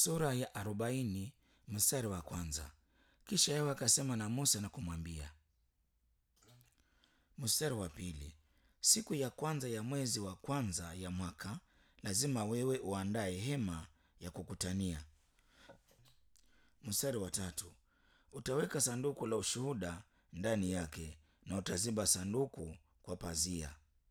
sura ya arobaini mstari wa kwanza. Kisha Yehova akasema na Musa na kumwambia. Mstari wa pili, siku ya kwanza ya mwezi wa kwanza ya mwaka lazima wewe uandae hema ya kukutania. Mstari wa tatu, utaweka sanduku la ushuhuda ndani yake na utaziba sanduku kwa pazia.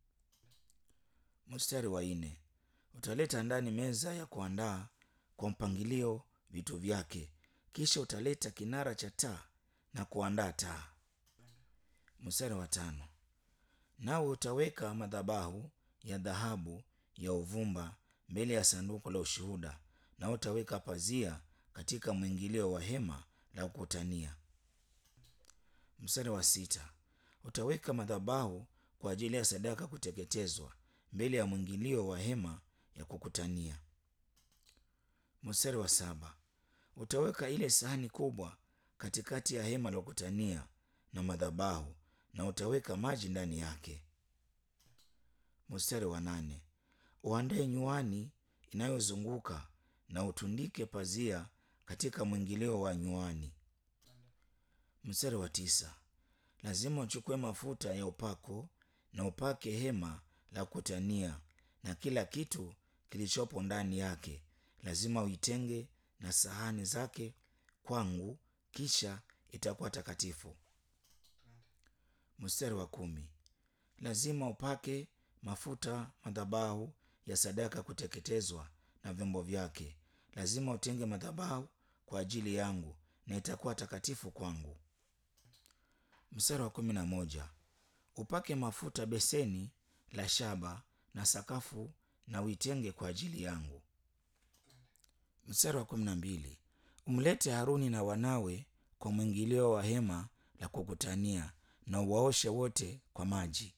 Mstari wa nne, utaleta ndani meza ya kuandaa kwa mpangilio vitu vyake, kisha utaleta kinara cha taa na kuandaa taa. Mstari wa tano, nawe utaweka madhabahu ya dhahabu ya uvumba mbele ya sanduku la ushuhuda, na utaweka pazia katika mwingilio wa hema la kukutania. Mstari wa sita, utaweka madhabahu kwa ajili ya sadaka kuteketezwa mbele ya mwingilio wa hema ya kukutania. Mstari wa saba, utaweka ile sahani kubwa katikati ya hema la kukutania na madhabahu na utaweka maji ndani yake. Mstari wa nane, uandae nyuani inayozunguka na utundike pazia katika mwingilio wa nyuani. Mstari wa tisa, lazima uchukue mafuta ya upako na upake hema la kukutania na kila kitu kilichopo ndani yake, lazima uitenge na sahani zake kwangu, kisha itakuwa takatifu. Mstari wa kumi, lazima upake mafuta madhabahu ya sadaka kuteketezwa na vyombo vyake, lazima utenge madhabahu kwa ajili yangu na itakuwa takatifu kwangu. Mstari wa kumi na moja, upake mafuta beseni la shaba na sakafu na uitenge kwa ajili yangu. Mstari wa kumi na mbili, umlete Haruni na wanawe kwa mwingilio wa hema la kukutania na uwaoshe wote kwa maji.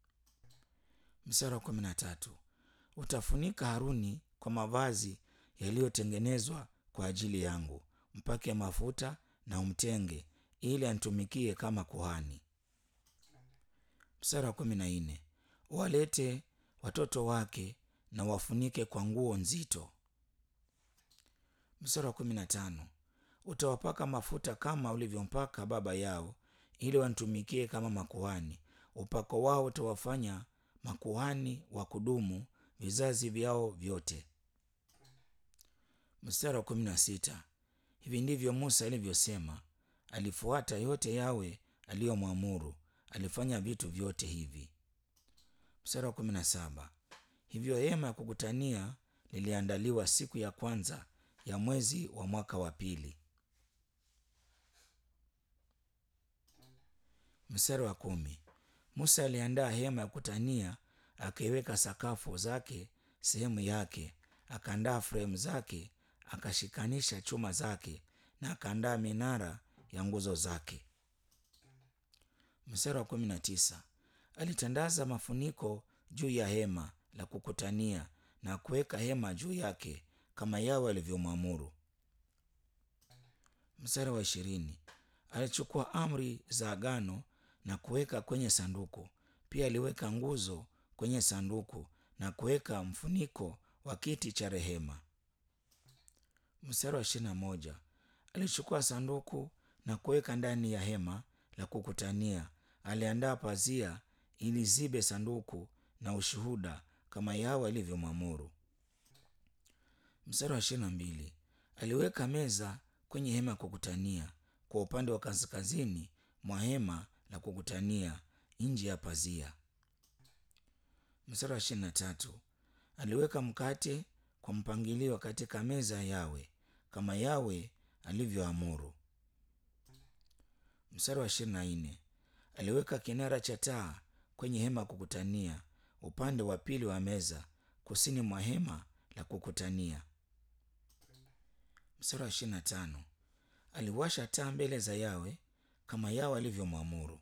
Mstari wa kumi na tatu, utafunika Haruni kwa mavazi yaliyotengenezwa kwa ajili yangu, mpake mafuta na umtenge ili anitumikie kama kuhani. Mstari wa kumi na nne, walete watoto wake na wafunike kwa nguo nzito. Mstari wa kumi na tano, utawapaka mafuta kama ulivyompaka baba yao ili wanitumikie kama makuhani. Upako wao utawafanya makuhani wa kudumu vizazi vyao vyote. Mstari wa kumi na sita, hivi ndivyo Musa alivyosema, alifuata yote Yawe aliyomwamuru, alifanya vitu vyote hivi. Mstari wa kumi na saba, hivyo hema ya kukutania liliandaliwa siku ya kwanza ya mwezi wa mwaka wa pili. Mstari wa kumi, Musa aliandaa hema ya kukutania, akaiweka sakafu zake sehemu yake, akaandaa fremu zake, akashikanisha chuma zake na akaandaa minara ya nguzo zake. Mstari wa kumi na tisa, alitandaza mafuniko juu ya hema la kukutania na kuweka hema juu yake kama Yawe alivyomwamuru. Mstari wa ishirini, alichukua amri za agano na kuweka kwenye sanduku. Pia aliweka nguzo kwenye sanduku na kuweka mfuniko wa kiti cha rehema. Mstari wa ishirini na moja, alichukua sanduku na kuweka ndani ya hema la kukutania. Aliandaa pazia ili zibe sanduku na ushuhuda kama Yawe alivyomwamuru. Mstari wa ishirini na mbili, aliweka meza kwenye hema ya kukutania kwa upande wa kaskazini mwa hema la kukutania nje ya pazia. Mstari wa ishirini na tatu, aliweka mkate kwa mpangilio katika meza ya Yawe kama Yawe alivyoamuru. Mstari wa ishirini na nne, aliweka kinara cha taa kwenye hema ya kukutania upande wa pili wa meza kusini mwa hema la kukutania. Mstari wa ishirini na tano, aliwasha taa mbele za Yawe kama Yawe alivyomwamuru.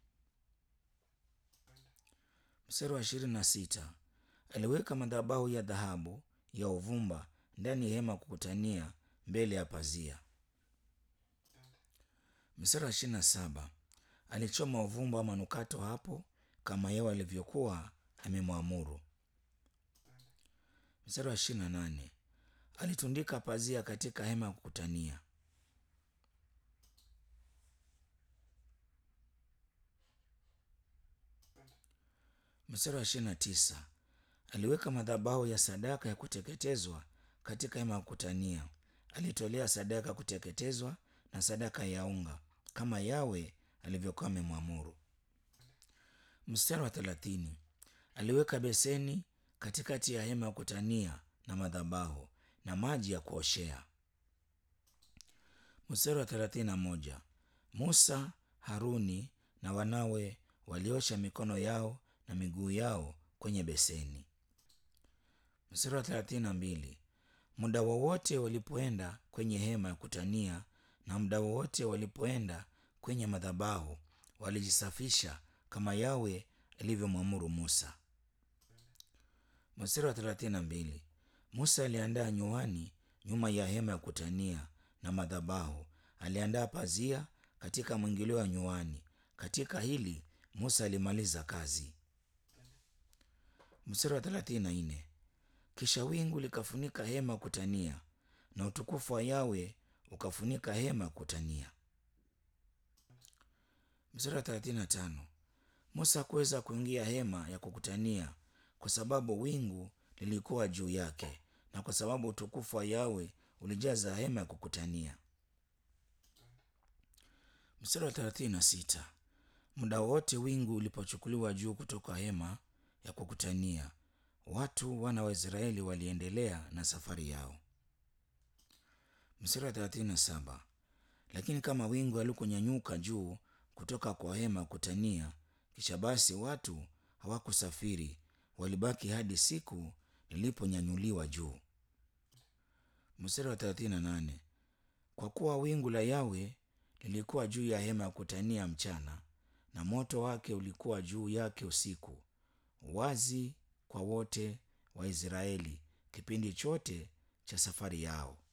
Mstari wa ishirini na sita, aliweka madhabahu ya dhahabu ya uvumba ndani ya hema ya kukutania mbele ya pazia. Mstari wa ishirini na saba, alichoma uvumba wa manukato hapo kama Yawe alivyokuwa amemwamuru. Mstari wa ishirini na nane, alitundika pazia katika hema ya kukutania. Mstari wa ishirini na tisa aliweka madhabahu ya sadaka ya kuteketezwa katika hema ya kukutania. Alitolea sadaka ya kuteketezwa na sadaka ya unga kama Yawe alivyokuwa amemwamuru. Mstari wa thelathini aliweka beseni katikati ya hema ya kukutania na madhabahu na maji ya kuoshea. Mstari wa thelathini na moja Musa, Haruni na wanawe waliosha mikono yao na miguu yao kwenye beseni. Mstari wa thelathini na mbili muda wowote walipoenda kwenye hema ya kutania na muda wowote walipoenda kwenye madhabahu walijisafisha kama Yawe alivyomwamuru Musa. Mstari wa thelathini na mbili Musa aliandaa nyuani nyuma ya hema ya kutania na madhabahu, aliandaa pazia katika mwingilio wa nyuani. Katika hili Musa alimaliza kazi. Mstari wa thelathini na nne kisha wingu likafunika hema ya kutania na utukufu wa Yawe ukafunika hema ya kutania. Mstari wa thelathini na tano Musa hakuweza kuingia hema ya kukutania kwa sababu wingu lilikuwa juu yake na kwa sababu utukufu wa Yawe ulijaza hema ya kukutania. Mstari wa thelathini na sita muda wote wingu ulipochukuliwa juu kutoka hema ya kukutania, watu wana wa Israeli waliendelea na safari yao. Mstari wa thelathini na saba lakini kama wingu halikunyanyuka juu kutoka kwa hema ya kukutania, kisha basi watu hawakusafiri, walibaki hadi siku liliponyanyuliwa juu. Mstari wa thelathini na nane kwa kuwa wingu la Yawe lilikuwa juu ya hema ya kukutania mchana na moto wake ulikuwa juu yake usiku, wazi kwa wote wa Israeli kipindi chote cha safari yao.